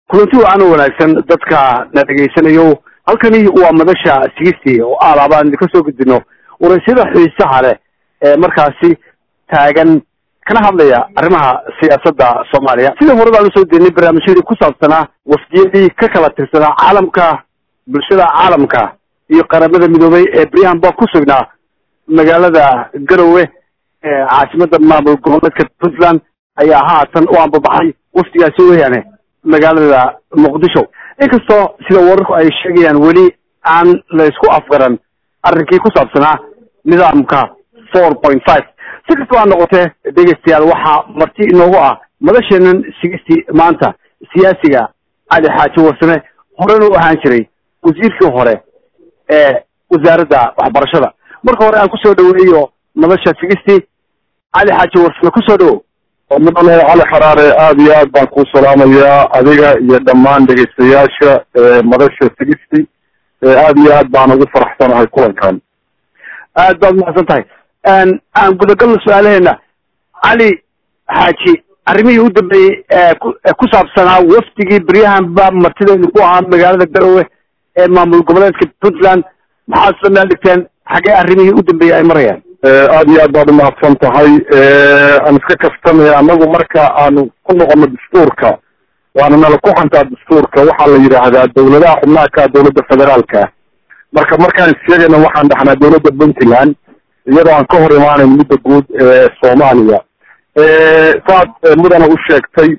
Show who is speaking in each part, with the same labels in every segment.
Speaker 1: kulanti wacan oo wanaagsan dadka na dhegaysanayo halkani waa madasha sigistii oo aalaabaan idinka soo gudbino waraysyada xiisaha leh ee markaasi taagan kana hadlaya arrimaha siyaasadda soomaaliya sida hore baan usoo deynay barnaamijyadii ku saabsanaa wafdiyadii ka kala tirsanaa caalamka bulshada caalamka iyo qaramada midoobay ee beryahan baa ku sugnaa magaalada garowe ee caasimada maamul goboleedka puntland ayaa haatan u ambabaxay wafdigaasi weeyaane magaalada muqdisho inkastoo sida wararku ay sheegayaan weli aan la isku afgaran arrinkii ku saabsanaa nidaamka four point five si kastaba ha noqotee dhegeystayaal waxaa marti inoogu ah madasheenan sigisti maanta siyaasiga cali xaaji warsame horena u ahaan jiray wasiirkii hore ee wasaaradda waxbarashada marka hore aan kusoo dhaweeyo madasha sigisti cali xaaji warsame kusoo dhawow
Speaker 2: mudane cali xaraare aada iyo aad baan kuu salaamayaa adiga iyo dhammaan dhegaystayaasha madasha sigisti aada iyo aad baan ugu faraxsanahay kulankan
Speaker 1: aad baad umahadsan tahay aan gudagalno su-aalaheena cali xaaji arrimihii u dambeeyey ee ku saabsanaa wafdigii beryahanba martideenu ku ahaa magaalada garowe ee maamul goboleedka puntland maxaad isla meel dhigteen xaggee arrimihii u dambeeyey ay marayaan
Speaker 2: aada iyo aad baad umahadsan tahay aan iska kaftamaya anagu marka aanu ku noqono dastuurka waana nala ku xantaa dastuurka waxaa la yidhaahdaa dawladaha xubnaha ka dawladda federaalka marka markaan sheegayna waxaan dhaxnaa dawladda puntland iyadoo aan ka hor imaanayn midda guud ee soomaaliya saad mudana u sheegtay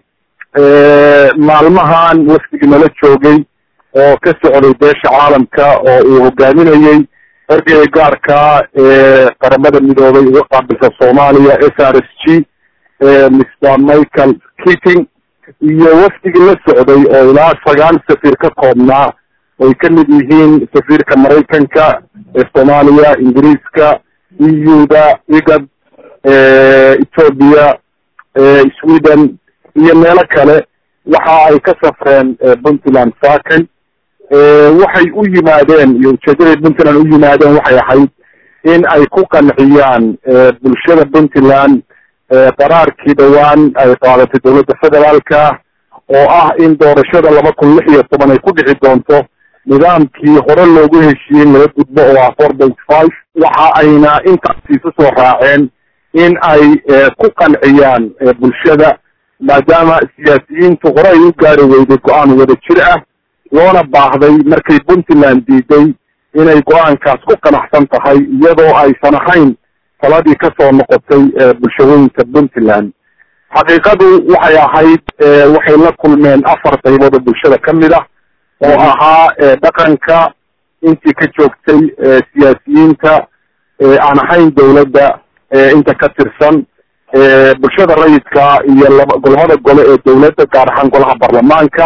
Speaker 2: maalmahan wafdigii nala joogay oo ka socday beesha caalamka oo uu hogaaminayey ergeyga gaarka ee qaramada midoobay uga qaabilsa soomaaliya s r s g mr michael keating iyo wafdigii la socday oo ilaa sagaal safiir ka koobnaa ay ka mid yihiin safiirka maraykanka ee soomaaliya ingiriiska eu-da igad ethoobia sweden iyo meelo kale waxa ay ka safreen puntland saken waxay u yimaadeen iyo ujeedaday puntland u yimaadeen waxay ahayd in ay ku qanciyaan bulshada puntland qaraarkii dhowaan ay qaadatay dawladda federaalka oo ah in doorashada laba kun lix iyo toban ay ku dhici doonto nidaamkii hore loogu heshiiyey laga gudbo oo ah four point five waxa ayna intaasi isu soo raaceen in ay ku qanciyaan bulshada maadaama siyaasiyiintu hore ay u gaari weyday go-aan wada jir ah loona baahday markay puntland diiday inay go-aankaas ku qanacsan tahay iyadoo aysan ahayn taladii kasoo noqotay bulshooyinka puntland xaqiiqadu waxay ahayd waxay la kulmeen afar qaybood oo bulshada ka mid ah oo ahaa dhaqanka intii ka joogtay siyaasiyiinta aan ahayn dawladda inta ka tirsan bulshada rayidka iyo laba golmada gole ee dawladda gaar ahaan golaha baarlamaanka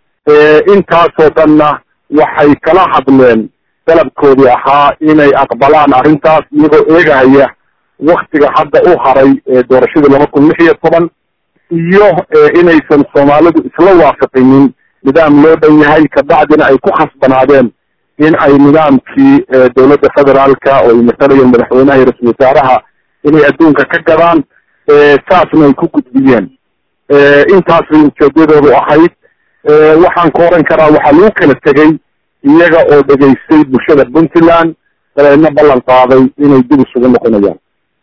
Speaker 2: intaasoo dhanna waxay kala hadleen dalabkoodii ahaa inay aqbalaan arrintaas iyagoo eegahaya waktiga hadda u haray doorashadii laba kun lix iyo toban iyo inaysan soomaalidu isla waafaqinin nidaam loo dhan yahay kabacdina ay ku khasbanaadeen in ay nidaamkii dawladda federaalka oo ay matalayeen madaxweynaha iyo ra-isul wasaaraha inay adduunka ka gadaan saasna ay ku gudbiyeen intaas bay ujeedadoodu ahayd waxaan ka oran karaa waxaa lagu kala tegey iyaga oo dhegaystay bulshada puntland dabeedna ballan qaaday inay dib isugu noqonayaan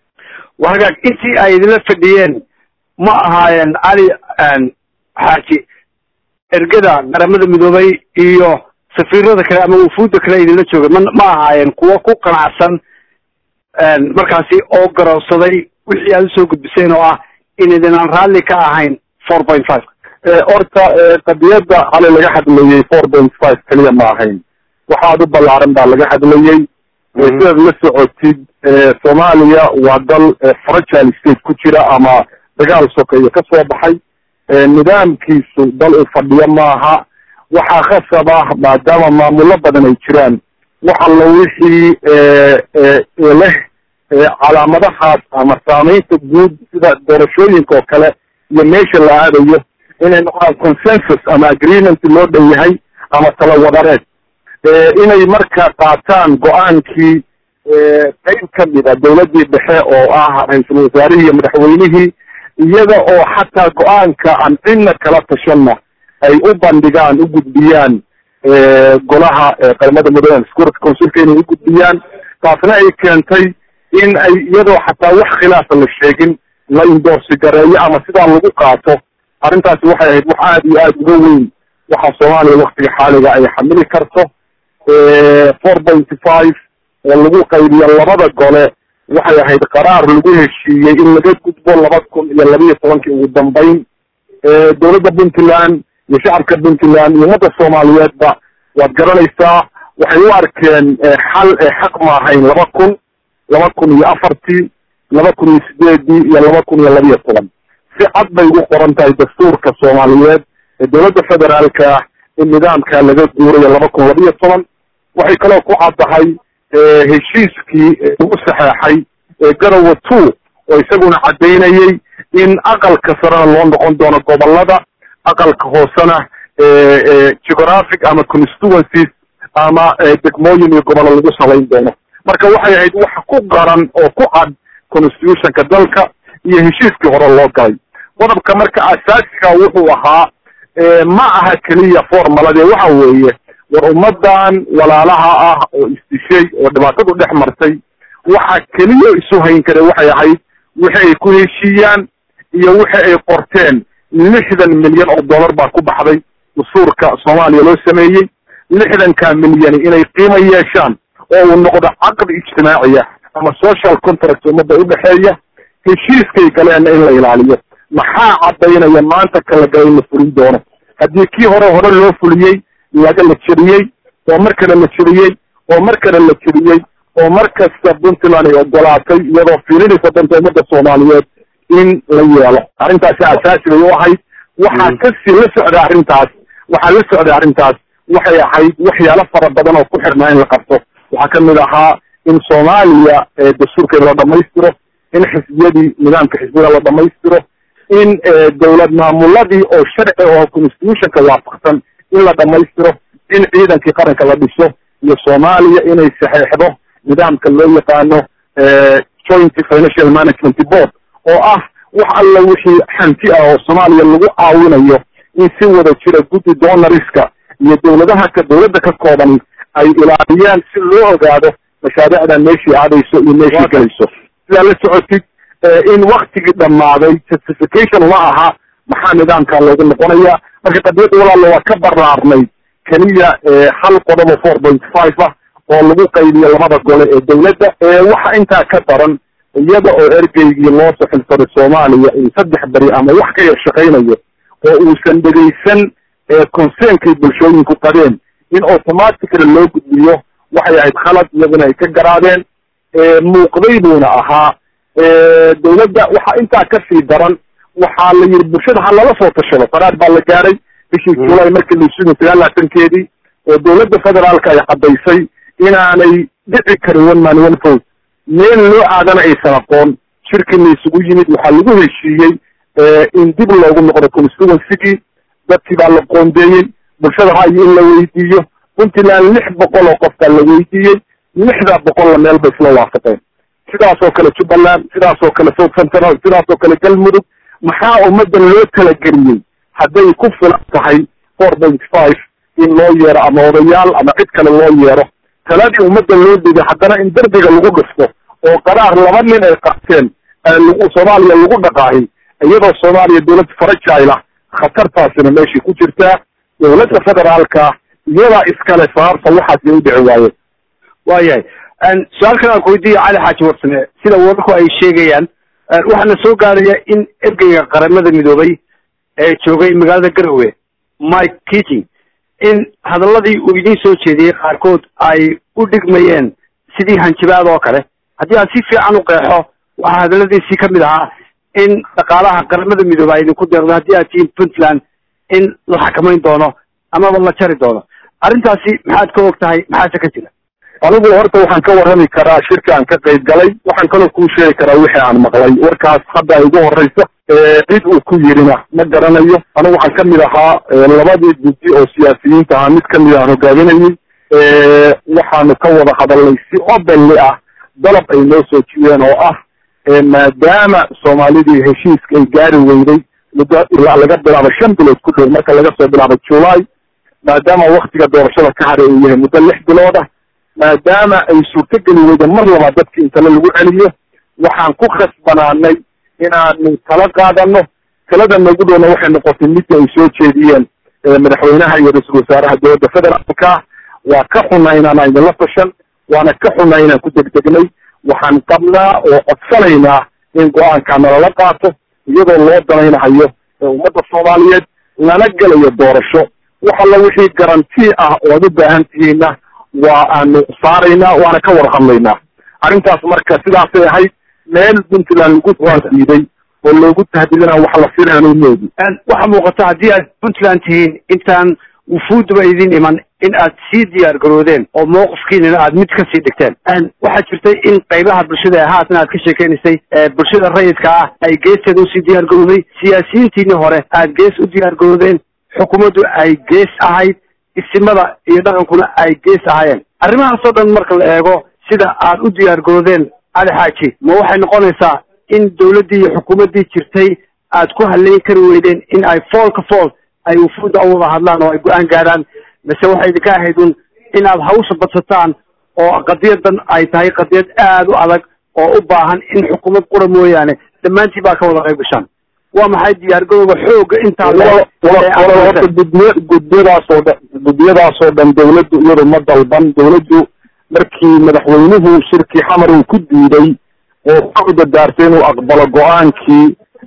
Speaker 1: wa hagaag intii ay idinla fadhiyeen ma ahaayeen cali xaaji ergada qaramada midoobay iyo safiirada kale ama wufuudda kale idinla joogay ma ma ahaayeen kuwo ku qanacsan markaasi oo garowsaday wixii aad usoo gudbiseen oo ah in idinaan raalli ka ahayn four point five
Speaker 2: horta qadiyadda cali laga hadlayey four point five keliya ma ahayn waxaad u ballaaran baa laga hadlayey sidaad la socotid soomaaliya waa dal fragile state ku jira ama dagaal sokeeye ka soo baxay nidaamkiisu dal u fadhiyo maaha waxaa khasab ah maadaama maamulo badan ay jiraan waxalla wixii leh calaamadahaas ama saameynta guud sida doorashooyinka oo kale iyo meesha la aadayo inay noqdaan consensus ama agreement loo dhan yahay ama talawadareed inay marka qaataan go-aankii qayb ka mid a dawladdii dhexe oo ah ra-iisul wasaarihii iyo madaxweynihii iyada oo xataa go-aanka aan cidna kala tashanna ay u bandhigaan u gudbiyaan golaha qaramada midoobe security councilka inay u gudbiyaan taasna ay keentay in ay iyadoo xataa wax khilaafa la sheegin la indorsi gareeyo ama sidaa lagu qaato arrintaasi waxay ahayd wax aada iyo aada uga weyn waxa soomaaliya waktiga xaaliga ay xamili karto four pointy five oo lagu qaybiyo labada gole waxay ahayd qaraar lagu heshiiyey in laga gudbo laba kun iyo labiiyo tobankii ugu dambeyn dowladda puntland iyo shacabka puntland iyo ummadda soomaaliyeedba waad garanaysaa waxay u arkeen xal xaq ma ahayn laba kun laba kun iyo afartii laba kun iyo sideedii iyo laba kun iyo labiiyo toban si cad bay ugu qoran tahay dastuurka soomaaliyeed ee dowladda federaalka ah in nidaamka laga guurayo laba kun labiiyo toban waxay kaloo ku caddahay heshiiskii lagu saxeexay garowe two oo isaguna caddaynayay in aqalka sarena loo noqon doono gobolada aqalka hoosena geographic ama constituencies ama degmooyin iyo gobollo lagu salayn doono marka waxay ahayd wax ku qaran oo ku cad constitutionka dalka iyo heshiiskii hore loo galay qodobka marka asaasiga wuxuu ahaa ma aha keliya formalade waxa weeye war ummadan walaalaha ah oo isdishay oo dhibaatadu dhex martay waxa keliya isu hayn kare waxay ahayd wixi ay ku heshiiyaan iyo wixi ay qorteen lixdan milyan oo dollar baa ku baxday dastuurka soomaaliya loo sameeyey lixdanka milyani inay qiimo yeeshaan oo uu noqdo caqdi ijtimaaciya ama social contract ummadda udhexeeya heshiiskay galeenna in la ilaaliyo maxaa caddaynaya maanta kala gala in la fulin doono haddii kii hore hore loo fuliyey laga la jebiyey oo mar kale la jebiyey oo mar kale la jebiyey oo mar kasta puntland ay ogolaatay iyadoo fiilinaysa danta ummadda soomaaliyeed in la yeelo arrintaasi asaasi bay u ahayd waxaa kasii la socda arrintaas waxaa la socday arrintaas waxay ahayd waxyaalo fara badan oo ku xirnaa in la qabto waxaa kamid ahaa in soomaaliya dastuurkeeda la dhamaystiro in xisbiyadii nidaamka xisbiyada la dhamaystiro in dowlad maamuladii oo sharci oo constitutionka waafaqsan in la dhamaystiro in ciidankii qaranka la dhiso iyo soomaaliya inay saxeexdo nidaamka loo yaqaano joint financial management board oo ah wax alla wixii hanti ah oo soomaaliya lagu caawinayo in si wada jira guddi donoriska iyo dowladaha ka dowladda ka koobani ay ilaaliyaan si loo ogaado mashaariicdan meeshii aadayso iyo meeshii gelayso sidaa la socotid in waktigii dhammaaday certification ma aha maxaa nidaamka loogu noqonaya marka qadiyadda walaalo waa ka baraarnay keliya hal qodobo four point five ah oo lagu qaybiyo labada gole ee dowladda waxa intaa ka daran iyada oo ergeygii loo saxilsaday soomaaliya in saddex beri ama wax ka yar shaqaynayo oo uusan dhegaysan concernкay bulshooyinku qabeen in automatically loo gudbiyo waxay ahayd khalad iyaduna ay ka garaadeen muuqday buuna ahaa dowladda waxa intaa kasii daran waxaa la yidhi bulshada ha lala soo tashado qaraar baa la gaaray bishii julay markii la isugu sagaalaatankeedii oo dowladda federaalka ay caddaysay inaanay dhici karin one man one vote meel loo aadana aysan aqoon shirkii la isugu yimid waxaa lagu heshiiyey in dib loogu noqdo constituencygii dadkii baa la qoondeeyey bulshada ra'yi in la weydiiyo puntland lix boqol oo qof baa la weydiiyey lixdaa boqolla meel bay isla waafaqeen sidaasoo kale jubbaland sidaasoo kale south central sidaasoo kale galmudug maxaa ummaddan loo talageliyey hadday ku filan tahay four point five in loo yeero ama odayaal ama cid kale loo yeero taladii ummadda loo diday haddana in derbiga lagu dhisto oo qaraar laba nin ay qaateen lagu soomaaliya lagu dhaqaahin iyadoo soomaaliya dowlad farajayla khatartaasina meeshii ku jirtaa dowladda federaalka iyadaa iskale sababta waxaasi u dhici waayeen
Speaker 1: waayahay su-aal kale aan ku weydiiya cali xaaji warsame sida wararku ay sheegayaan waxaana soo gaaraya in ergeyga qaramada midoobay ee joogay magaalada garowe mike keating in hadaladii uu idiin soo jeediyey qaarkood ay u dhigmayeen sidii hanjabaad oo kale haddii aan si fiican u qeexo waxaa hadaladiisii kamid ahaa in dhaqaalaha qaramada midoobe ay idinku deeqdo haddii aad tihiin puntland in la xakamayn doono amaba la jari doono arrintaasi maxaad ka og tahay maxaase ka jira
Speaker 2: anigu horta waxaan ka warrami karaa shirka aan ka qayb galay waxaan kaloo kuu sheegi karaa wixii aan maqlay warkaas hadda ay ugu horreysa cid uu ku yirina ma garanayo anigu waxaan kamid ahaa labadii guddi oo siyaasiyiinta ahaa mid kamid aan hogaaminayay waxaanu ka wada hadalnay si openly ah dalab ay noo soo jiyeen oo ah maadaama soomaalidii heshiiska ay gaari weyday muddo ilaa laga bilaabo shan bilood ku dhow marka laga soo bilaabo july maadaama waktiga doorashada ka haray uu yahay muddo lix bilood ah maadaama ay suurtogeli weyda mar labaad dadki in tale lagu celiyo waxaan ku khasbanaanay inaanu tala qaadano talada nagu dhowna waxay noqotay midii ay soo jeediyeen madaxweynaha iyo ra-iisul wasaaraha dowladda federaalka waa ka xunaa inaan aynala tashan waana ka xunaa inaan ku degdegnay waxaan qabnaa oo codsanaynaa in go-aankaa nalala qaato iyadoo loo danaynahayo ummadda soomaaliyeed lana gelayo doorasho wax alla wixii garanti ah oo ad u baahan tihiinna waa aanu saaraynaa waana ka wada hadlaynaa arrintaas marka sidaasay ahayd meel puntland lagu tahdiiday oo loogu tahdidina wax la filaanu moodi
Speaker 1: waxaa muuqata haddii aad puntland tihiin intaan wufuudaba idin iman in aad sii diyaar garoodeen oo mawqifkiinana aad mid kasii dhigteen waxaa jirtay in qaybaha bulshada haatan aad ka sheekeynaysay bulshada rayidka ah ay geesteeda usii diyaar garooday siyaasiyiintiinii hore aad gees u diyaar garoodeen xukuumaddu ay gees ahayd isimada iyo dhaqankuna ay gees ahaayeen arrimahaasoo dhan marka la eego sida aad u diyaar garoodeen cali xaaji ma waxay noqonaysaa in dawladdii iyo xukuumaddii jirtay aad ku haleyn kari weydeen in ay fool ka fool ay wufuudda u wada hadlaan oo ay go-aan gaadhaan mase waxay idinka ahayd un in aad hawsha badsataan oo qadiyadan ay tahay qadiyad aad u adag oo u baahan in xukuumad qura mooyaane dhammaantii baa ka wada qayb gashaan waa maxay diyaargarowga xooga intaa
Speaker 2: horta guddiy guddiyadaasoo dhan guddiyadaasoo dhan dawladdu iyadu ma dalban dawladdu markii madaxweynuhu shirkii xamar uu ku diiday oo ku dadaartay inuu aqbalo go-aankii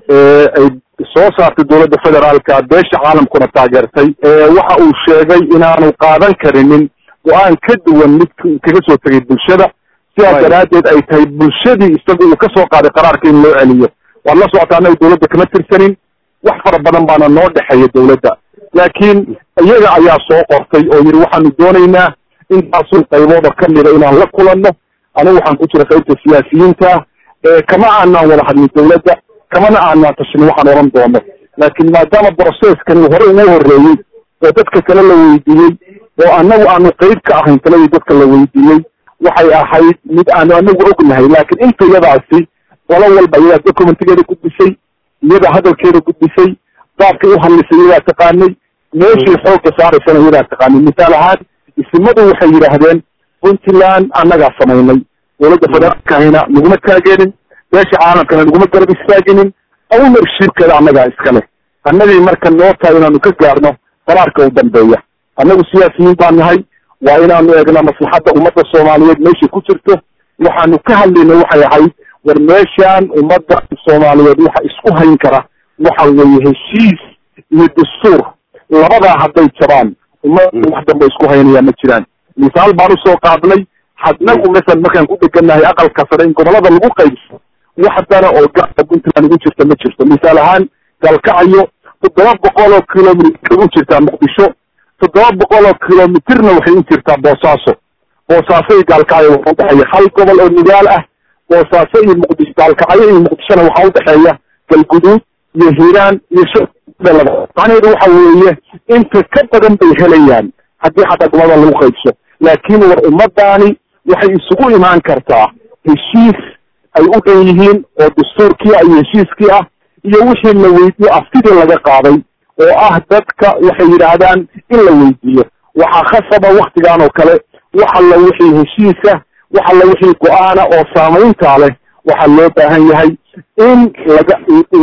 Speaker 2: ay soo saartay dowladda federaalka beesha caalamkuna taageertay waxa uu sheegay inaanu qaadan karinin go-aan ka duwan mid kaga soo tegay bulshada sidaas daraaddeed ay tahay bulshadii isagu uu kasoo qaaday qaraarka in loo celiyo waad la socotaa anaga dawladda kama tirsanin wax fara badan baana noo dhexeeya dawladda laakiin iyaga ayaa soo qortay oo yidhi waxaanu doonaynaa intaasun qaybooda kamida inaan la kulanno anigu waxaan ku jira qaybta siyaasiyiinta kama aanaan wada hadlin dawladda kamana aanaan tashin waxaan oran doono laakiin maadaama brocesskani hore ugu horreeyey oo dadka kale la weydiiyey oo anagu aanu qayb ka ahayn taladii dadka la weydiiyey waxay ahayd mid aanu anagu ognahay laakiin inta iyadaasi qolo walba iyadaa documentigeeda gudbisay iyadaa hadalkeeda gudbisay baabkay u hadlisay iyadaa taqaanay meeshay xoogga saaraysana iyadaa taqaanay misaal ahaan isimadu waxay yidhaahdeen puntland annagaa samaynay dowladda federaalkahina naguma taageerin beesha caalamkana naguma garab istaaginin ownershipkeeda annagaa iskale annagii marka noo tahay inaanu ka gaarno qaraarka u dambeeya annagu siyaasiyiin baan nahay waa inaanu eegna maslaxadda ummadda soomaaliyeed meeshay ku jirto waxaanu ka hadlayna waxay ahayd war meeshaan ummadda soomaaliyeed waxa isku hayn kara waxa weeye heshiis iyo dastuur labadaa hadday jabaan ummadda wax dambe isku haynaya ma jiraan misaal baan usoo qaadnay hadnagu masal markaan ku dhegannahay aqalka sare in gobolada lagu qaybso wax dana oo gaarka puntland ugu jirta ma jirto misaal ahaan galkacayo toddoba boqol oo kilomitr u jirtaa muqdisho toddoba boqol oo kilomitirna waxay u jirtaa boosaaso boosaaso iyo gaalkacyo waxa udhexeeya hal gobol oo nidaal ah boosaaso iyo muqdisho gaalkacyo iyo muqdishona waxaa udhexeeya galguduud iyo hiiraan iyo shalaba macnaheedu waxa weeye inta ka badan bay helayaan haddii xataa gobolada lagu qaybso laakiin war ummadaani waxay isugu imaan kartaa heshiis ay u dhan yihiin oo dastuurkii ah iyo heshiiskii ah iyo wixii la weydiyo aftidii laga qaaday oo ah dadka waxay yidhaahdaan in la weydiiyo waxaa khasaba waktigan oo kale wax alla wixii heshiisa wax alla wixii go-aana oo saamayntaa leh waxaa loo baahan yahay in laga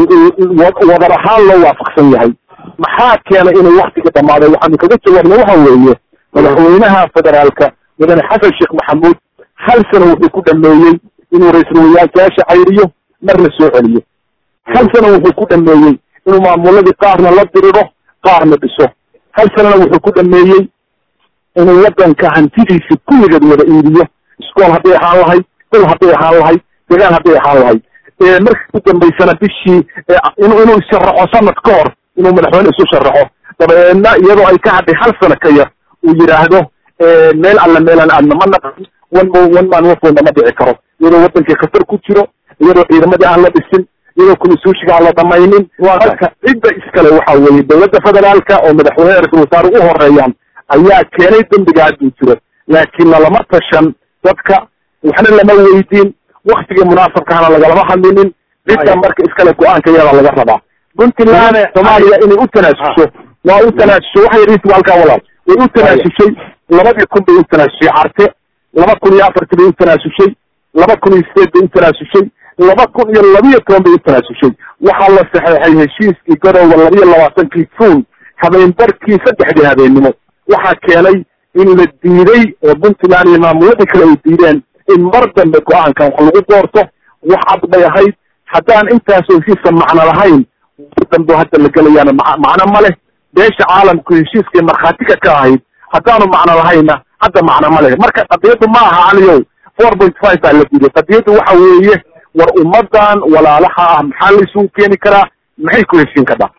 Speaker 2: wadar ahaan loo waafaqsan yahay maxaa keenay inay waktiga dhammaaday waxaanu kaga jawaabna waxa weeye madaxweynaha federaalka mudane xasan sheekh maxamuud hal sano wuxuu ku dhameeyey inuu ra-iisul wayaashayaasha cayriyo marna soo celiyo hal sano wuxuu ku dhameeyey inuu maamuladii qaarna la diriro qaarna dhiso hal sanana wuxuu ku dhameeyey inuu wadanka hantidiisi kulligeed wada iibiyo iskool hadday ahaan lahayd dal hadday ahaan lahayd degaan hadday ahaan lahayd markii u dambaysana bishii inuu inuu sharaxo sanad ka hor inuu madaxweyne isu sharaxo dabeedna iyadoo ay ka hadhay hal sano ka yar uu yidhaahdo meel alla meelaan aadna ma naqan one one man wafona ma dhici karo iyadoo wadankii khatar ku jiro iyadoo ciidamadii aan la dhisin iyadoo kunisuushiga aan la dhamaynin marka cidda iskale waxa weeye dowladda federaalka oo madaxweyne ra-isul wasaare u horeeyaan ayaa keenay dembiga hadduu jiro laakiin lalama tashan dadka waxna lama weydiin waktigii munaasabkahana lagalama hadlinin cidda marka iskale go-aanka iyadaa laga rabaa puntland soomaaliya inay u tanaasusho waa u tanaasusho waxa yariisi halkaa walaal way u tanaasushay labadii kun bay u tanaasushay carte laba kun iyo afartii bay u tanaasushay laba kun iyo sideed bay u tanaasushay laba kun iyo labiyo toban bay u tanaasushay waxaa la saxeexay heshiiskii garowga labiyo labaatankii juun habeenbarkii saddexdii habeennimo waxaa keenay in la diiday oo puntland iyo maamuladii kale ay diideen in mar dambe go-aankan wax lagu doorto wax cad bay ahayd haddaan intaasoo heshiiska macno lahayn mar dambe hadda la gelayaana ma macno ma leh beesha caalamku heshiiskay markhaatiga ka ahayd haddaanu macno lahayna hadda macno ma leh marka qadiyaddu ma aha caliyow four point five baa la diiday qadiyaddu waxa weeye war ummadan walaalaha ah maxaa la isugu keeni karaa maxay ku heshiin kartaa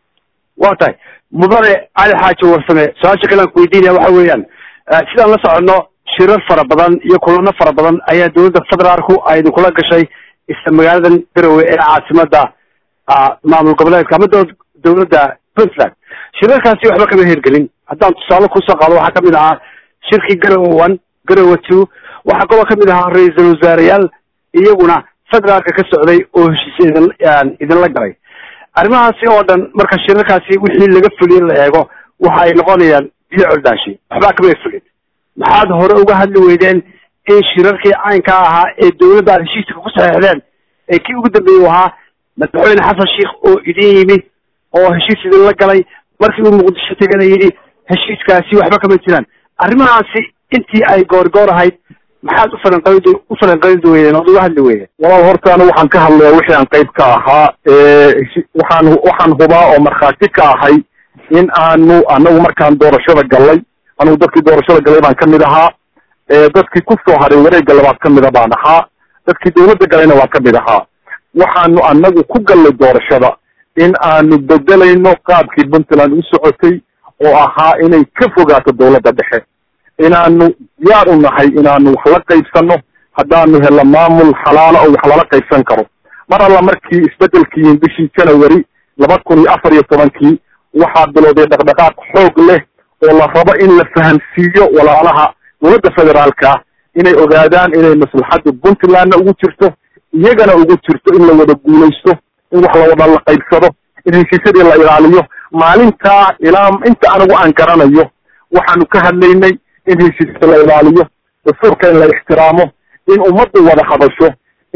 Speaker 1: waa tahay mudane cali xaaji warsame su-aasha kale aan ku weydiinaya waxa weeyaan sidaan la soconno shirar fara badan iyo kulano fara badan ayaa dowladda federaalku ay idinkula gashay isla magaaladan garowe ee caasimada maamul goboleedka ama dowladda puntland shirarkaasi waxba kama hirgelin haddaan tusaale kusoo qaado waxaa kamid ahaa shirkii garowe one garowe two waxaa kaloo kamid ahaa ra-iisul wasaareyaal iyaguna federaalka ka socday oo heshiisya idin idinla galay arrimahaasi oo dhan marka shirarkaasi wixii laga fuliye la eego waxa ay noqonayaan biyo coldaashi waxbaa kamay fulin maxaad hore uga hadli weydeen in shirarkii caynka ahaa ee dowladda aad heshiiska ku saxeexdeen ee kii ugu dambeeyey u ahaa madaxweyne xasan sheikh oo idin yimi oo heshiis idinla galay markii uu muqdisho tegana yidhi heshiiskaasi waxba kama jiraan arrimahaasi intii ay goorgoor ahayd maxaad u falanqayd u falanqayd weydeen ood uga hadli weydeen
Speaker 2: walaal horta anu waxaan ka hadlaya wixii aan qayb ka ahaa waxaan waxaan hubaa oo markhaati ka ahay in aanu anagu markaan doorashada gallay anugu dadkii doorashada galay baan kamid ahaa dadkii kusoo haray wareegga labaad kamida baan ahaa dadkii dawladda galayna waan kamid ahaa waxaanu anagu ku gallay doorashada in aanu bedelayno qaabkii puntland u socotay oo ahaa inay ka fogaato dawladda dhexe inaanu diyaar u nahay inaanu wax la qaybsano haddaanu helno maamul xalaala oo wax lala qaybsan karo mar alla markii isbedelkii bishii january laba kun iyo afar iyo tobankii waxaa bilowday dhaqdhaqaaq xoog leh oo la rabo in la fahamsiiyo walaalaha dowladda federaalka ah inay ogaadaan inay maslaxadda puntlandna ugu jirto iyagana ugu jirto in la wada guulaysto in wax la wada la qaybsado in heshiisyadii la ilaaliyo maalintaa ilaa inta anigu aan garanayo waxaanu ka hadlaynay in heshiisyada la ilaaliyo dastuurka in la ixtiraamo in ummaddu wada hadasho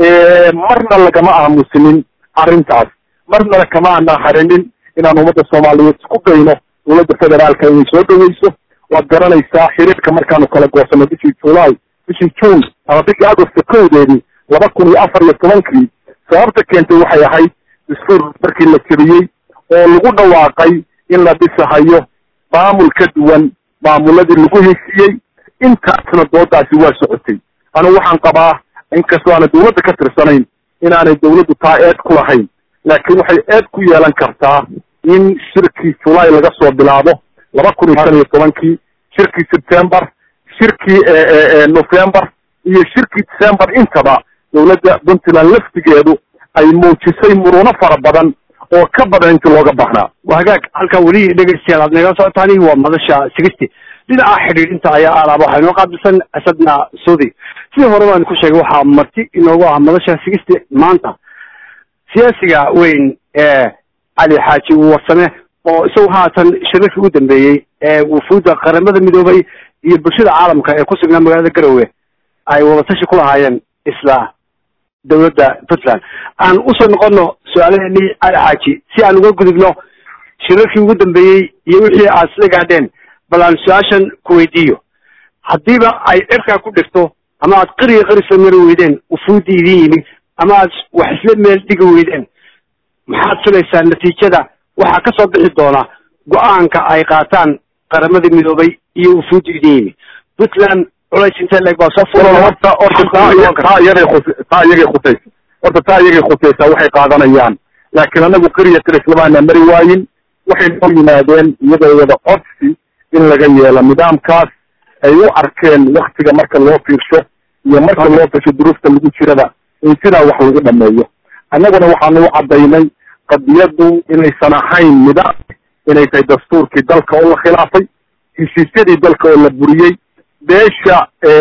Speaker 2: marna lagama aamusinin arrintaas marna kama aanaan harinin inaan ummadda soomaaliyeed isku dayno dowladda federaalka inay soo dhaweyso waad garanaysaa xiriirka markaanu kala goosano bishii july bishii june ama bishii agosto kowdeedii laba kun iyo afar iyo tobankii sababta keentay waxay ahayd dastuur markii la jebiyey oo lagu dhawaaqay in la dhisahayo maamul ka duwan maamuladii lagu heshiiyey intaasna doodaasi waa socotay anigu waxaan qabaa inkastoo aanay dawladda ka tirsanayn inaanay dawladdu taa eed ku lahayn laakiin waxay eed ku yeelan kartaa in shirkii julay laga soo bilaabo laba kun iyo shan iyo tobankii shirkii september shirkii november iyo shirkii december intaba dawladda puntland laftigeedu ay muujisay muruno fara badan oo ka badan intii looga baahnaa
Speaker 1: waa hagaag halkan weli dhegeystayaal aad nagala socotaani waa madasha sigisti dhinaca xidhiidhinta ayaa aalaaba waxaa inoo qaabilsan asadna saudi sidii hore baan ku sheegay waxaa marti inoogu ah madasha sigisti maanta siyaasiga weyn ee cali xaaji warsame oo isagu haatan shirarkii u dambeeyey ee wufuudda qaramada midoobay iyo bulshada caalamka ee ku sugnaa magaalada garowe ay wadatashi ku lahaayeen isla dawladda puntland aan usoo noqono su-aalaheenii cali xaaji si aan uga gudubno shirarkii ugu dambeeyey iyo wixii aad isla gaadheen bal aan su-aashan ku weydiiyo haddiiba ay cirkaa ku dhigto ama aad qariga qari soo mari weydeen wufuuddii idin yimi ama aad wax isla meel dhigi weydeen maxaad filaysaa natiijada waxaa ka soo bixi doona go-aanka ay qaataan qaramadii midoobay iyo wufuuddi idin yimi puntland culays intee leeg baa soo
Speaker 2: horta horta taa taa iyagay khus taa iyagay khusaysa horta taa iyagay khusaysaa waxay qaadanayaan laakiin anagu keliya kale islamaana mari waayin waxay noo yimaadeen iyagoo wada codsi in laga yeelo nidaamkaas ay u arkeen waktiga marka loo fiirsho iyo marka loo fiirsho duruufta lagu jirada in sidaa wax lagu dhameeyo annaguna waxaanu u caddaynay qadiyaddu inaysan ahayn nidaam inay tahay dastuurkii dalka oo la khilaafay heshiisyadii dalka oo la buriyey beesha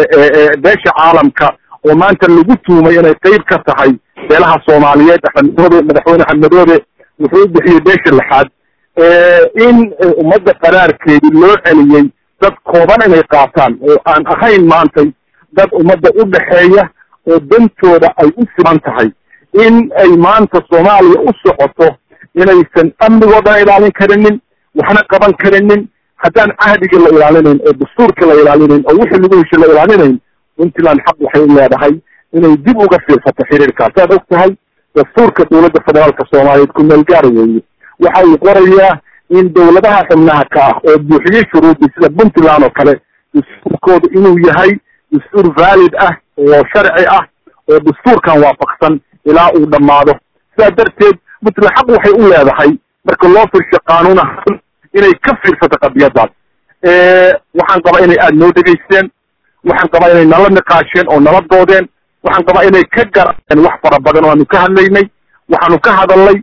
Speaker 2: beesha caalamka oo maanta lagu tuumay inay qeyb ka tahay beelaha soomaaliyeed axmed madoobe madaxweyne axmed madoobe wuxuu u bixiyey beesha lixaad in ummadda qaraarkeedii loo celiyey dad kooban inay qaataan oo aan ahayn maantay dad ummadda u dhexeeya oo dantooda ay u siman tahay in ay maanta soomaaliya u socoto inaysan amnigoodan ilaalin karinin waxna qaban karinin haddaan cahdigii la ilaalinayn oo dastuurkii la ilaalinayn oo wixii lagu heshay la ilaalinayn puntland xaq waxay u leedahay inay dib uga fiirsato xiriirkaas saad og tahay dastuurka dowladda federaalka soomaaliyeed ku meel gaar weeye waxa uu qorayaa in dowladaha xubnaha ka ah oo buuxiyey shuruudii sida puntland oo kale dastuurkooda inuu yahay dastuur valid ah oo sharci ah oo dastuurkan waafaqsan ilaa uu dhammaado sidaa darteed puntland xaq waxay u leedahay marka loo firsho qaanuun ahaan inay ka fiirsato qadiyadaas waxaan qabaa inay aada noo dhegaysteen waxaan qabaa inay nala niqaasheen oo nala doodeen waxaan qabaa inay ka gareen wax fara badan oo aanu ka hadlaynay waxaanu ka hadalnay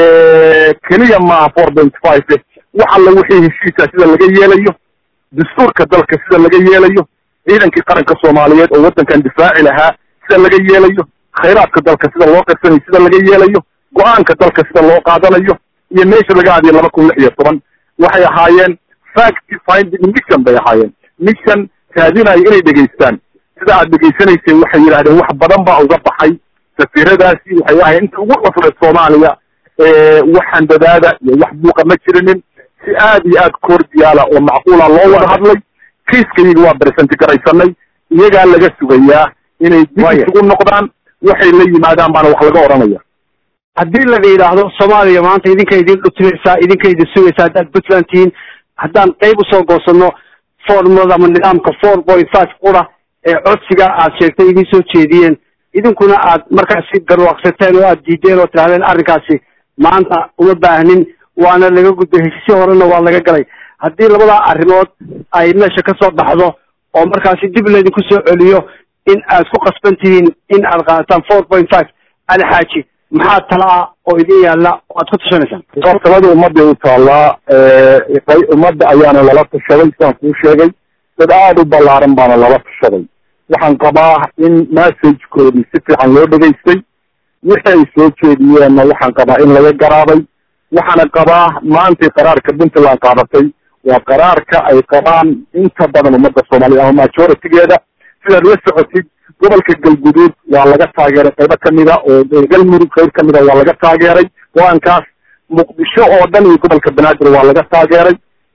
Speaker 2: keliya maaha four point five wax alla wixii heshiisa sida laga yeelayo dastuurka dalka sida laga yeelayo ciidankii qaranka soomaaliyeed oo waddankan difaaci lahaa sida laga yeelayo khayraadka dalka sida loo qarsanayo sida laga yeelayo go-aanka dalka sida loo qaadanayo iyo meesha laga hadiyo laba kun lix iyo toban waxay ahaayeen fact finding mission bay ahaayeen mission raadinayo inay dhegaystaan sida aad dhegaysanaysay waxay yidhahdeen wax badan baa uga baxay safiiradaasi waxay ahayen inta ugu cusreed soomaaliya waxaan dadaada iyo wax buuqa ma jirinin si aad iyo aad cordiala oo macquula loo wada hadlay kiiskayaga waa bersenti garaysanay iyagaa laga sugayaa inay dib isugu noqdaan waxay la yimaadaan baana wax laga odhanaya
Speaker 1: haddii la yidhaahdo soomaaliya maanta idinka idin dhutinaysaa idinka idin sugaysaa haddaad puntland tihiin haddaan qayb usoo goosano formada ama nidaamka four point five qura ee codsiga aad sheegtay idin soo jeediyeen idinkuna aad markaasi garwaaqsateen oo aad diideen oo tidhahdeen arrinkaasi maanta uma baahnin waana laga gudbay heshiisyo horena waa laga galay haddii labadaa arrimood ay meesha ka soo baxdo oo markaasi dib laydinku soo celiyo in aad ku qasban tihiin in aad qaadataan four point five ali xaaji maxaa tala ah oo idin yaalla oo aad ku tashanaysaan
Speaker 2: talada ummadday u taallaa ummadda ayaana lala tashaday sidaan kuu sheegay dad aada u ballaaran baana lala tashaday waxaan qabaa in messagekoodii si fiican loo dhegaystay wixii ay soo jeediyeenna waxaan qabaa in laga garaaday waxaana qabaa maantay qaraarka puntland qaadatay waa qaraarka ay qabaan inta badan ummadda soomaaliya ama majoritigeeda sidaad la socotid gobolka galguduud waa laga taageeray qaybo kamida oo galmudug qayb kamida waa laga taageeray go-aankaas muqdisho oo dhan iyo gobolka banaadir waa laga taageeray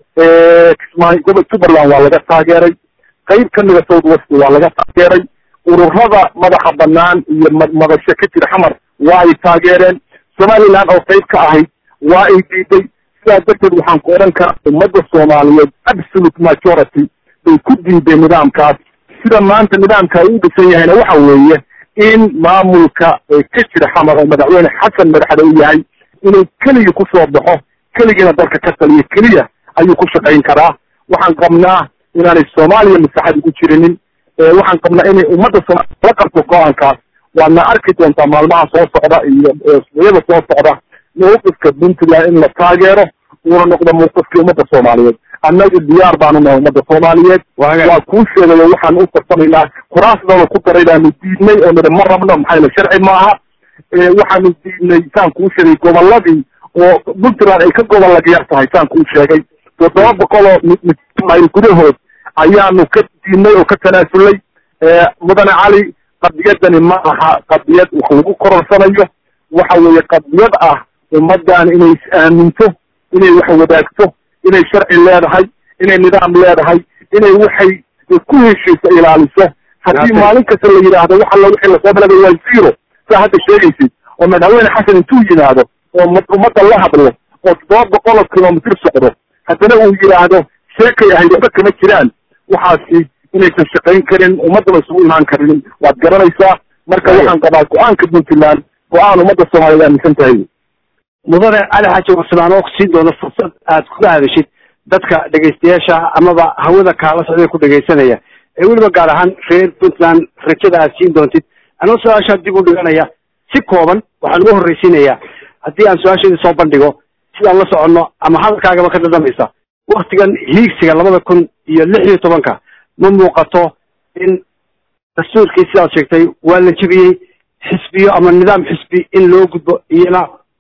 Speaker 2: kismaayo gobol jubbaland waa laga taageeray qayb kamida south west waa laga taageeray ururada madaxa banaan iyo madasho ka jira xamar waa ay taageereen somaliland oo qayb ka ahayd waa ay diiday sidaas darteed waxaan ku odhan karaa ummadda soomaaliyeed absolute majority bay ku diideen nidaamkaas sida maanta nidaamka ay u dhisan yahayna waxa weeye in maamulka ka jira xamar oo madaxweyne xasan madaxda u yahay inuu keligii kusoo baxo keligiina dalka ka taliyo keliya ayuu ku shaqayn karaa waxaan qabnaa inaanay soomaaliya masaxad ugu jirinin waxaan qabnaa inay ummadda soomaaliya la qabto go-aankaas waadna arki doontaa maalmaha soo socda iyo isbuucyada soo socda mawqifka puntland in la taageero uuna noqdo mawqifkii ummadda soomaaliyeed annagu diyaar baanu nahay ummadda soomaaliyeed waa kuu sheegayo waxaan u farsamaynaa kuraasdooda ku daray baanu diidnay oo nidhi ma rabno maxaa yele sharci maaha waxaanu diidnay saan kuu sheegay gobolladii oo puntland ay ka gobollag yar tahay saan kuu sheegay toddoba boqol oo mayl gudahood ayaanu ka diidnay oo ka tanaasulay mudane cali qadiyadani ma aha qadiyad wax lagu kororsanayo waxa weeye qadiyad ah ummaddan inay is aaminto inay wax wadaagto inay sharci leedahay inay nidaam leedahay inay waxay ku heshiisa ilaaliso haddii maalin kasta la yidhaahdo wax alla wixii lasoo balagay waa zero saa hadda sheegaysid oo madaxweyne xasan intuu yimaado oo ummadda la hadlo oo toddoba boqol oo kilomitr socdo haddana uu yidhaahdo sheekay ahayd waxba kama jiraan waxaasi inaysan shaqayn karin ummaddaba isugu imaan karinin waad garanaysaa marka waxaan qabaa go-aanka puntland go-aan ummadda soomaaliyed aaminsan tahay
Speaker 1: mudane cali xaaji waslaan oo siin doono fursad aad kuga hadashid dadka dhegaystayaasha amaba hawada kaala socday ku dhegaysanaya ee weliba gaar ahaan reer puntland rajada aad siin doontid anoo su-aashaa dib u dhiganaya si kooban waxaan ugu horraysiinayaa haddii aan su-aasheedii soo bandhigo sidaan la soconno ama hadalkaagaba ka dhadhamaysa waktigan hiigsiga labada kun iyo lix iyo tobanka ma muuqato in dastuurkii sidaad sheegtay waa la jebiyey xisbiyo ama nidaam xisbi in loo gudbo iyana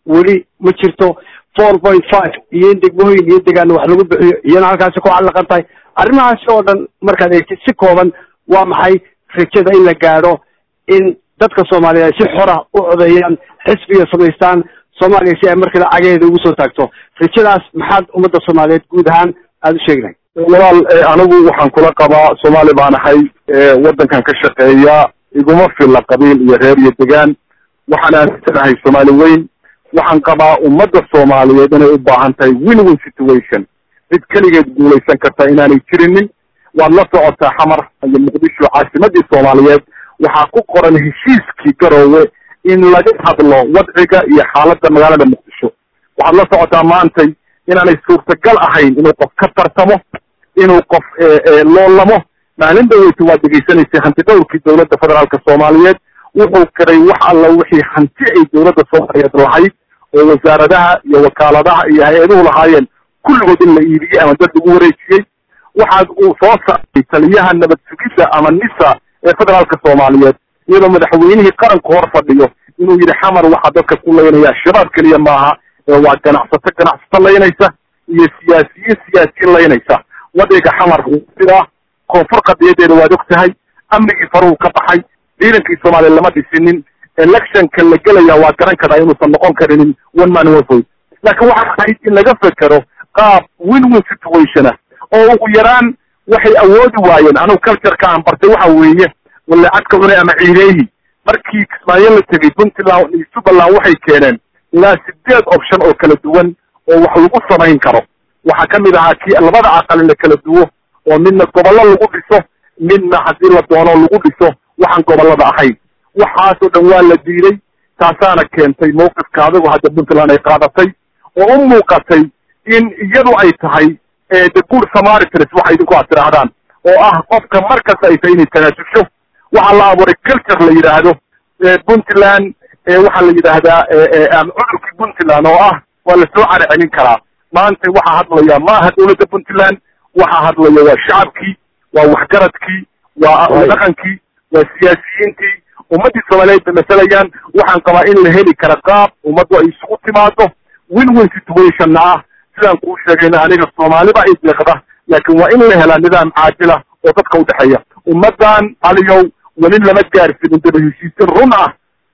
Speaker 1: weli ma jirto four point five iyo in degmooyin iyo degaano wax lagu bixiyo iyana halkaasi ku callaqan tahay arrimahaasi oo dhan markaad eegtid si kooban waa maxay rajada in la gaadho in dadka soomaaliyeed si xora u codeeyaan xisbiga samaystaan soomaaliya si ay markale cageeda ugu soo taagto rajadaas maxaad ummadda soomaaliyeed guud ahaan aada u sheegnahay
Speaker 2: walaal anigu waxaan kula qabaa soomaali baan ahay waddankan ka shaqeeya iguma filla qabiil iyo reer iyo degaan waxaan aaminsanahay soomaali weyn waxaan qabaa ummadda soomaaliyeed inay u baahan tahay win win situation cid keligeed guulaysan karta inaanay jirinin waad la socotaa xamar iyo muqdisho caasimadii soomaaliyeed waxaa ku qoran heshiiskii garoowe in laga hadlo wadciga iyo xaaladda magaalada muqdisho waxaad la socotaa maantay inaanay suurtagal ahayn inuu qof ka tartamo inuu qof loolamo maalin dhaweyta waad degeysanaysay hanti dhowrkii dowladda federaalka soomaaliyeed wuxuu kiray wax alla wixii hanti ay dowladda soomaaliyeed lahayd oo wasaaradaha iyo wakaaladaha iyo hay-aduhu lahaayeen kulligood in la iibiyey ama dad lagu wareejiyey waxaad uu soo saaray taliyaha nabad sugidda ama nisa ee federaalka soomaaliyeed iyadoo madaxweynihii qaranku hor fadhiyo inuu yidhi xamar waxaa dadka ku laynaya shabaab keliya maaha ee waa ganacsato ganacsato laynaysa iyo siyaasiyiin siyaasiyiin laynaysa wadciga xamar sidaa koonfur qadiyadeeda waad og tahay amnigii faruhu ka baxay ciidankii soomaaliya lama dhisinin electionka la gelaya waa garan karaa inuusan noqon karinin one man one vote laakiin waxaa ahayd in laga fekero qaab win win situation ah oo ugu yaraan waxay awoodi waayeen anugu cultureka aan bartay waxa weeye walaacadka cunay ama ciideeyi markii kismaayo la tegey puntland iyo jubbaland waxay keeneen ilaa sideed option oo kala duwan oo wax lagu samayn karo waxaa ka mid ahaa kii labada aqal in la kala duwo oo midna gobollo lagu dhiso midna haddii la doono lagu dhiso waxaan gobollada ahayn waxaasoo dhan waa la diiday taasaana keentay mawqifka adigu hadda puntland ay qaadatay oo u muuqatay in iyadu ay tahay the good samaritans waxa idinku aad tidhaahdaan oo ah qofka markasta ay tahay inay tanaasusho waxaa la abuuray culture la yidhaahdo puntland waxaa la yidhaahdaa cudurkii puntland oo ah waa lasoo caracelin karaa maanta waxaa hadlaya maaha dowladda puntland waxaa hadlaya waa shacabkii waa waxgaradkii waa dhaqankii waa siyaasiyiintii ummaddii soomaaliyeed bay masalayaan waxaan qabaa in la heli kara qaab ummaddu ay isugu timaado win win situationna ah sidaan kuu sheegayna aniga soomaaliba ay deeqda laakiin waa in la helaa nidaam caajila oo dadka udhexeeya ummaddan aliyow weli lama gaarsiinin daba heshiisin run ah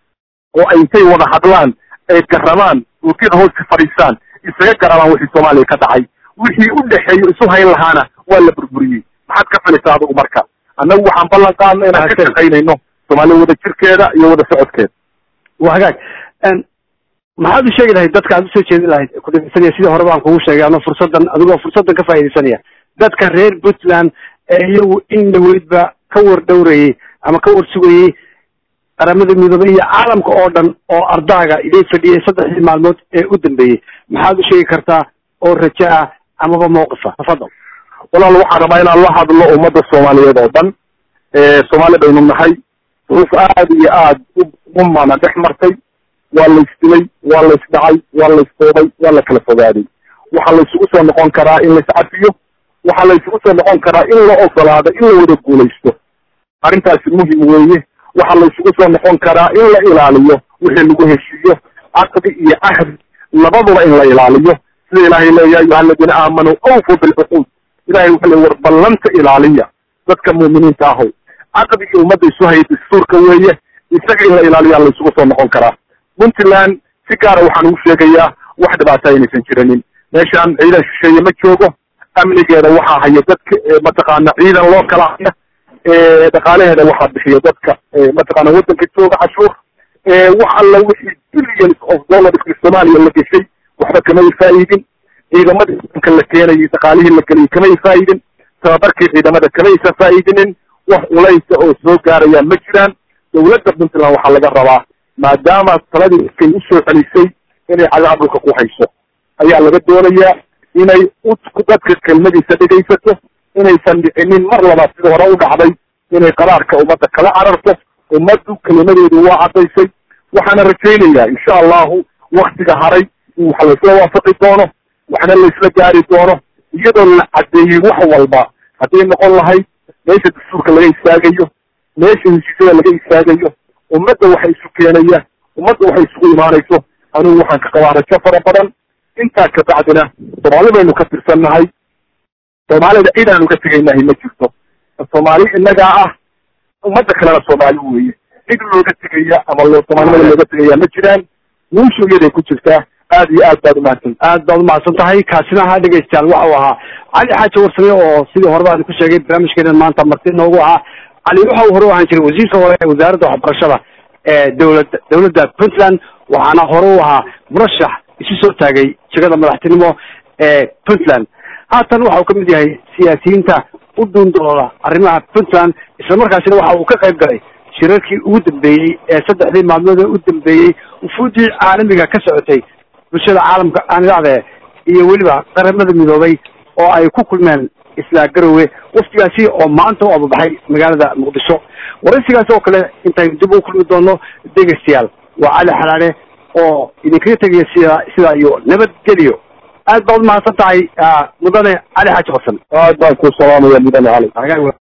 Speaker 2: oo ay intay wada hadlaan ay garamaan duutyada hooska fadhiisaan isaga garabaan wixii soomaaliya ka dhacay wixii u dhexeeyo isu hayn lahaana waa la burburiyey maxaad ka filaysaa adigu marka annagu waxaan ballan qaadna inaan ka shaqaynayno soomaaliya wada jirkeeda iyo wada socodkeeda
Speaker 1: waa hagaag maxaad u sheegi lahayd dadka aad usoo jeedin lahayd ku dhegeysanaya sidii hore baan kugu sheegay ano fursaddan adigoo fursaddan ka faaidaysanaya dadka reer puntland ee iyagu in dhaweydba ka war dhowrayey ama ka war sugayey qaramada midoobey iyo caalamka oo dhan oo ardaaga idin fadhiyay saddexdii maalmood ee u dambeeyey maxaad u sheegi kartaa oo rajo ah amaba mawqifa tafadal
Speaker 2: walaal waxaan rabaa inaan la hadlo ummadda soomaaliyeed oo dhan soomaali baynu nahay duruuf aad iyo aad u mana dhex martay waa la isdilay waa la isdhacay waa la isdoobay waa la kala fogaaday waxaa la isugu soo noqon karaa in la iscafiyo waxaa la isugu soo noqon karaa in la ogolaado in la wada guulaysto arrintaasi muhim weeye waxaa la isugu soo noqon karaa in la ilaaliyo wixii lagu heshiiyo caqdi iyo cahdi labaduba in la ilaaliyo sida ilaahay leeya ayuha aladiina aamanuu awfu bilcuquud ilahay wuxuu le war ballanta ilaaliya dadka muuminiinta ahow caqdigii ummadda isu hayay dastuurka weeye isaga in la ilaaliyaa la isugu soo noqon karaa puntland si gaara waxaan ugu sheegayaa wax dhibaata aynaysan jiranin meeshaan ciidan shisheeye ma joogo amnigeeda waxaa haya dadka mataqaana ciidan loo kala haya dhaqaalaheeda waxaa bixiya dadka mataqaana waddanka jooga cashuur wax alla wixii billions of dollars soomaaliya la geshay waxba kamay faa'idin ciidamadii wadanka la keenayay dhaqaalihii la geliyay kamay faa'idin tababarkii ciidamada kamaysan faa'idinin wax culaysa oo soo gaarayaan ma jiraan dowladda puntland waxaa laga rabaa maadaama taladii iskay usoo celisay inay cagaha dhulka ku hayso ayaa laga doonayaa inay dadka kelmadiisa dhegaysato inaysan dhicinin mar labaad sida hore u dhacday inay qaraarka ummadda kala cararto ummaddu kelimadeedu waa caddaysay waxaana rajaynayaa insha allahu waktiga haray in wax laysla waafaqi doono waxna laysla gaari doono iyadoo la caddeeyey wax walba hadday noqon lahayd meesha dastuurka laga istaagayo meesha heshiisyada laga istaagayo ummadda waxa isu keenaya ummadda waxay isugu imaanayso anigu waxaan ka qabaa rajo fara badan intaa kabacdina soomaali baynu ka tirsannahay soomaalida cidaanu ka tegaynahay ma jirto soomaali innagaa ah ummadda kalena soomaali weeye cid looga tegaya ama loo soomaalinimada looga tegaya ma jiraan guushu iyaday ku jirtaa aad iyo aad baad umahadsan
Speaker 1: aad baad umahadsan tahay kaasina ahaa dhegaystayaal waxa uu ahaa cali xaaji warsame oo sidii horeba aan ku sheegay barnaamijkeena maanta marti noogu ahaa cali waxa uu hore u ahaan jiray wasiirka hore ee wasaaradda waxbarashada ee dowlad dowladda puntland waxaana hore u ahaa murashax isu soo taagay jegada madaxtinimo ee puntland haatan waxa uu ka mid yahay siyaasiyiinta u dhuundooda arrimaha puntland islamarkaasina waxa uu ka qayb galay shirarkii ugu dambeeyey ee saddexdii maalmood ee u dambeeyey ufuudii caalamiga ka socotay bulshada caalamka aan idhahde iyo weliba qaramada midoobay oo ay ku kulmeen isla garowe waftigaasi oo maanta u ababaxay magaalada muqdisho waraysigaas oo kale intaynu dib u kulmi doono dhegaystayaal waa cali xalaale oo idinkaga tegaya sida sidaa iyo nabadgelyo aad baad umahadsan tahay mudane cali xaaji xasan
Speaker 2: aad baan ku salaamaya mudane cali